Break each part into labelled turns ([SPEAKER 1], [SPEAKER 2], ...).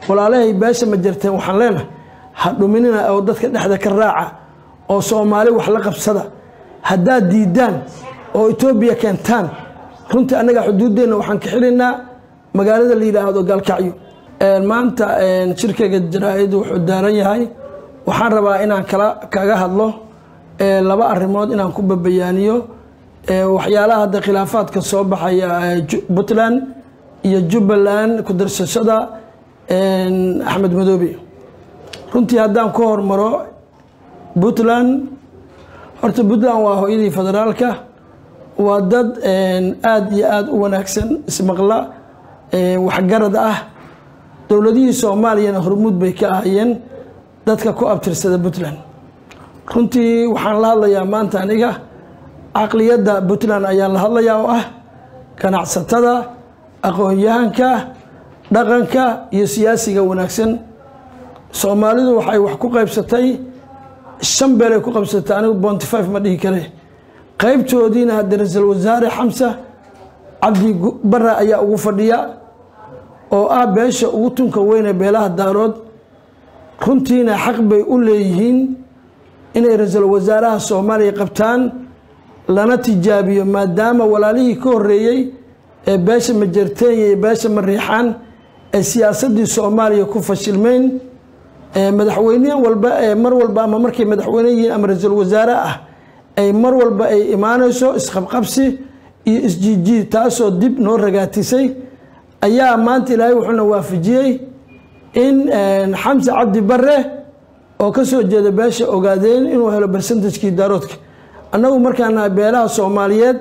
[SPEAKER 1] walaalahay beesha ma jirteen waxaan leenahay ha dhuminina oo dadka dhexda ka raaca oo soomaali wax la qabsada haddaad diidaan oo etoobiya keentaan runtii annaga xuduuddeenna waxaan ka xiraynaa magaalada la yidhaahdo gaalkacyo maanta shirkayga jaraa-id wuxuu daaran yahay waxaan rabaa inaan kala kaga hadlo laba arrimood inaan ku babayaaniyo waxyaalaha hadda khilaafaadka soo baxaya puntland iyo jubbaland ku darsashada axmed madoobe runtii haddaan ku hormaro puntland horta puntland waa hooyadii federaalka waa dad aada iyo aada u wanaagsan ismaqla waxgarad ah dowladihii soomaaliyana hormuud bay ka ahayeen dadka ku abtirsada puntland runtii waxaan la hadlayaa maanta aniga caqliyadda puntland ayaan la hadlayaa oo ah ganacsatada aqoon-yahanka dhaqanka iyo siyaasiga wanaagsan soomaalidu waxay wax ku qaybsatay shan beelay ku qaybsatay anigu bonty five ma dhihi kare qaybtoodiina hadda ra-iisul wasaare xamsa cabdi bara ayaa ugu fadhiya oo ah beesha ugu tunka weyne beelaha daarood runtiina xaq bay u leeyihiin inay ra-iisul wasaaraha soomaaliya qabtaan lana tijaabiyo maadaama walaalihii ka horeeyey ee beesha majarteenya iyo beesha mariixaan ee siyaasadii soomaaliya ku fashilmeyn madaxweyne walba ee mar walba ama markay madaxweyne yihiin ama ra-iisul wasaare ah ay mar walba ay imaanayso isqabqabsi iyo isjiijiid taasoo dib noo ragaatisay ayaa maanta ilaahay wuxuuna waafajiyey in xamse cabdi bare oo ka soo jeeda beesha ogaadeen inuu helo bersentajkii daaroodka annagu markaana beelaha soomaaliyeed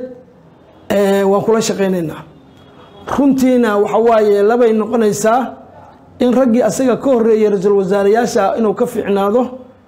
[SPEAKER 1] waan kula shaqaynaynaa runtiina waxa waaye labay noqonaysaa in raggii asaga ka horeeyay ra-iisul wasaareyaasha inuu ka fiicnaado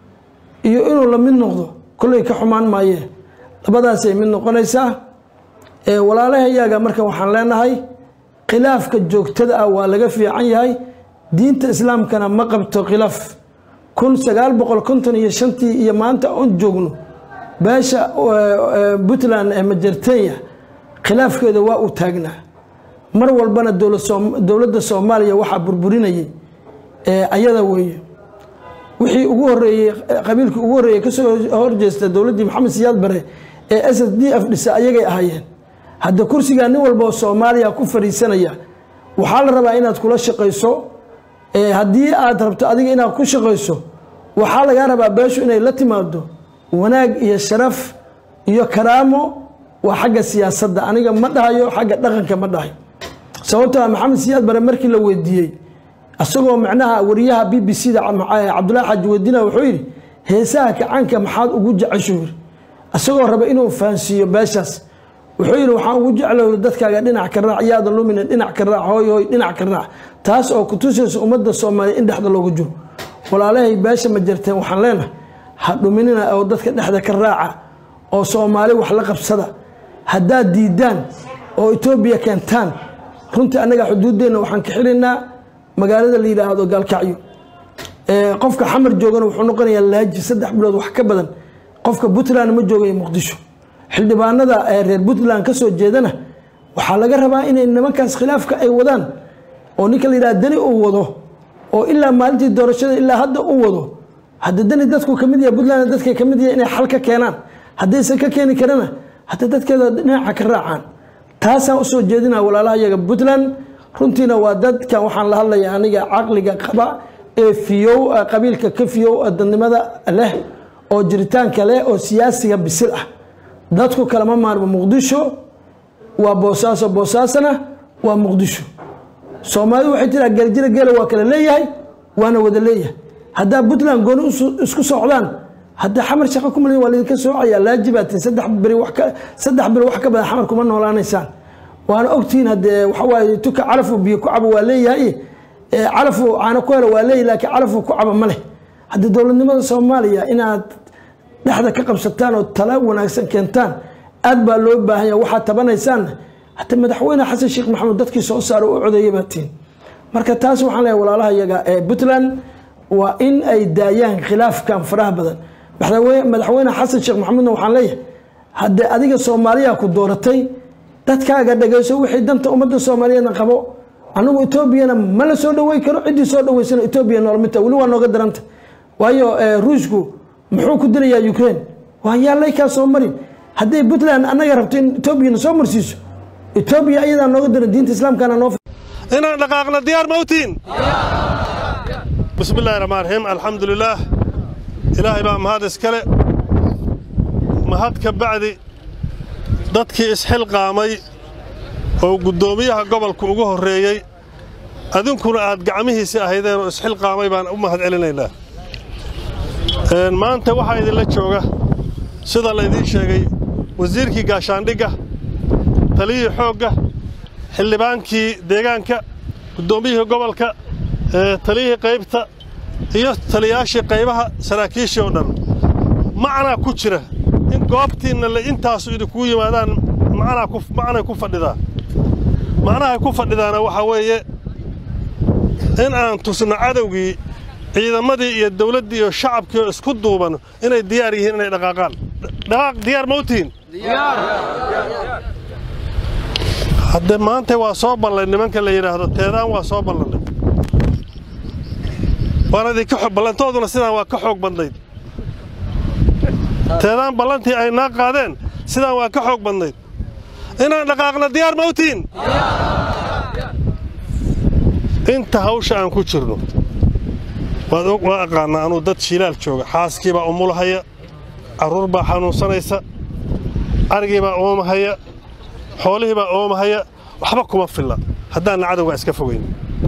[SPEAKER 1] iyo inuu la mid noqdo kolley ka xumaan maayee labadaasay mid noqonaysaa walaalahayaga marka waxaan leenahay khilaafka joogtada ah waa laga fiican yahay diinta islaamkana ma qabto khilaaf kun sagaal boqol konton iyo shantii iyo maanta oon joogno beesha puntland ee majartenya khilaafkeeda waa uu taagnaa mar walbana dowladda soomaaliya waxaa burburinayay ayada weeye wixii ugu horeeyey qabiilkii ugu horreeyey kasoo horjeesta dowladdii maxamed siyaad bare ee s s d f dhisa ayagay ahaayeen hadda kursigaa nin walba oo soomaaliya ku fadhiisanaya waxaa la rabaa inaad kula shaqayso haddii aad rabto adiga inaad ku shaqayso waxaa lagaa rabaa beeshu inay la timaado wanaag iyo sharaf iyo karaamo waa xagga siyaasadda aniga ma dhahayo xagga dhaqanka ma dhahayo sababtoo maxamed siyaad bare markii la weydiiyey isagoo macnaha wariyaha b b c da cabdullahi xaaji weydiina wuxuu yidhi heesaha kacaanka maxaad ugu jecesho yiri isagoo raba inuu fahansiiyo beeshaas wuxuu yidhi waxaan ugu jeclo dadkaaga dhinac ka raac yaada lumina dhinac ka raac hooy hooy dhinac ka raac taas oo kutusaysa ummadda soomaaliya in dhexda loogu jiro walaalahay beesha ma jirteen waxaan leenahay ha dhuminina oo dadka dhexda ka raaca oo soomaali wax la qabsada haddaad diidaan oo etoobiya keentaan runtii annaga xuduuddeenna waxaan ka xiraynaa magaalada la yidhaahdo gaalkacyo qofka xamar joogana wuxuu noqonayaa laaji saddex bilood wax ka badan qofka puntland ma joogayo muqdisho xildhibaanada reer puntland ka soo jeedana waxaa laga rabaa inay nimankaas khilaafka ay wadaan oo ninka la yidhaha dani uu wado oo ilaa maalintii doorashada ilaa hadda u wado hadda dani dadku ka mid yahay puntland dadka ka mid yahay inay xal ka keenaan haddaysan ka keeni karana hadda dadkeeda dhinaca ka raacaan taasaan usoo jeedina walaalaha yaga puntland runtiina waa dadkan waxaan la hadlaya aniga caqliga qaba ee fiyow qabiilka ka fiyow dadnimada leh oo jiritaanka leh oo siyaasiga bisil ah dadku kalama maarmo muqdisho waa boosaaso boosaasana waa muqdisho soomaalidu waxay tiraa geeljira geela waa kala leeyahay waana wada leeyahay haddaa puntland gooni isku socdaan hadda xamar shaqo ku malin waa laydinka soocaya laajibaatin saddex beri wax ka saddex beri wax ka badan xamar kuma noolaanaysaan waana ogtihiin haddee waxa waaye tuka calafu biyo ku cabo waa leeyahay calafu caano ku helo waa leeyahay laakiin calafu ku cabo ma leh hadda dowladnimada soomaaliya inaad dhexda ka qabsataan oo tala wanaagsan keentaan aad baa loo baahan yahay waxaad tabanaysaanna hata madaxweyne xasan sheekh maxamuud dadkii soo saara u codeeya baa tihin marka taas waxaan leeyahay walaalaha yaga ee puntland waa in ay daayaan khilaafkan faraha badan madaxweyne xasan sheekh maxamuudna waxaan leeyahay haddee adiga soomaaliya ku dooratay dadkaaga dhagayso wixii danta ummadda soomaaliyeedna qabo anigu etoobiyana ma la soo dhawey karo ciddii soo dhaweysana etoobiya noolmita weli waa nooga daranta waayo ruushku muxuu ku dilayaa ukraine waa yaallay kaa soo marin hadday puntland annaga rabto in etoobiyana soo marsiiso etoobiya ayadaa nooga daran diinta islaamkana noo
[SPEAKER 2] inaan dhaqaaqna diyaar mawtiin bismi illahi raxmaan raxiim alxamdulilaah ilaahay baa mahad iskale mahad ka bacdi dadkii isxilqaamay oo guddoomiyaha gobolka ugu horreeyey adinkuna aad gacmihiisi ahaydeen oo isxilqaamay baan u mahad celinaynaa maanta waxaa idinla jooga sida laydiin sheegay wasiirkii gaashaandhigga taliyihii xoogga xildhibaankii deegaanka guddoomiyihii gobolka taliyihii qaybta iyo taliyaashii qaybaha saraakiishii oo dhan macnaa ku jira in goobtiinna le intaasu idinkugu yimaadaan macnay ku fadhidaa macnahay ku fadhidaana waxaa weeye in aan tusno cadowgii ciidamadii iyo dawladdii iyo shacabkii oo isku duuban inay diyaar yihiin inay dhaqaaqaan dhaqaaq diyaar mawtihin hadde maanta waa soo ballay nimanka la yidhaahdo teedaan waa soo ballannay waana idinka xog ballantooduna sidaan waa ka xoog badnayd teedaan ballantii ay naa qaadeen sidaan waa ka xoog badnayd inaan dhaqaaqna diyaar mawtiin inta hawsha aan ku jirno waa aqaannaa anuu dad shiilaal jooga xaaskii baa umulahaya carruur baa xanuunsanaysa arigii baa oomahaya xoolihii baa oomahaya waxba kuma filla haddaanna cadowgaa iska fogayn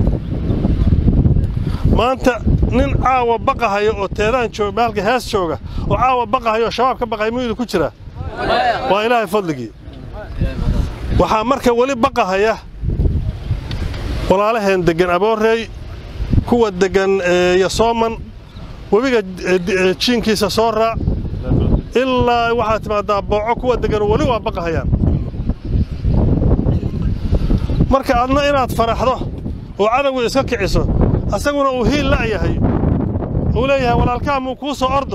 [SPEAKER 2] maanta nin caawa baqahaya oo teedaan jooga maalka hees jooga oo caawa baqahaya oo shabaab ka baqaya miyuu idinku jiraa waa ilaahay fadligii waxaa marka weli baqahaya walaalaheen deggan aboorreey kuwa deggan yasooman webiga jiinkiisa soo raac ilaa waxaa timaaddaa booco kuwa deggan weli waa baqahayaan marka adna inaad faraxdo oo cadowgii iska kiciso asaguna uu hiil la'yahay uu leeyahay walaalkaa muu kuu soo ordo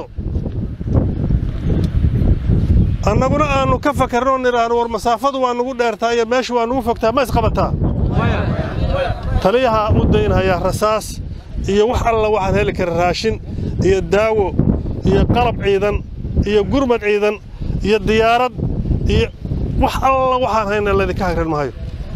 [SPEAKER 2] annaguna aannu ka fakarnoo nidhaahno war masaafadu waa nugu dheertaa iyo meeshu waa nugu fogtaa ma isqabataa taliyahaa u daynhayaa rasaas iyo wax alla waxaad heli kara raashin iyo daawo iyo qalab ciidan iyo gurmad ciidan iyo diyaarad iyo wax alla waxaan hayna laydinka hagran maayo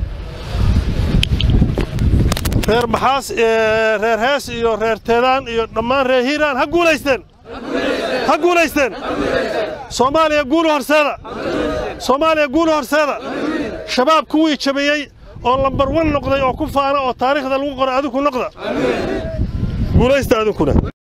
[SPEAKER 2] reer maxaas reer hees iyo reer teedaan iyo dhammaan reer hiiraan ha guulaysteen ha guulaysteen soomaaliya guulu horseeda soomaaliya guulu horseeda shabaab kuwii jabiyey oo lambar wan noqday oo ku faana oo taariikhda lagu qoray adinku noqda guulaysta adinkuna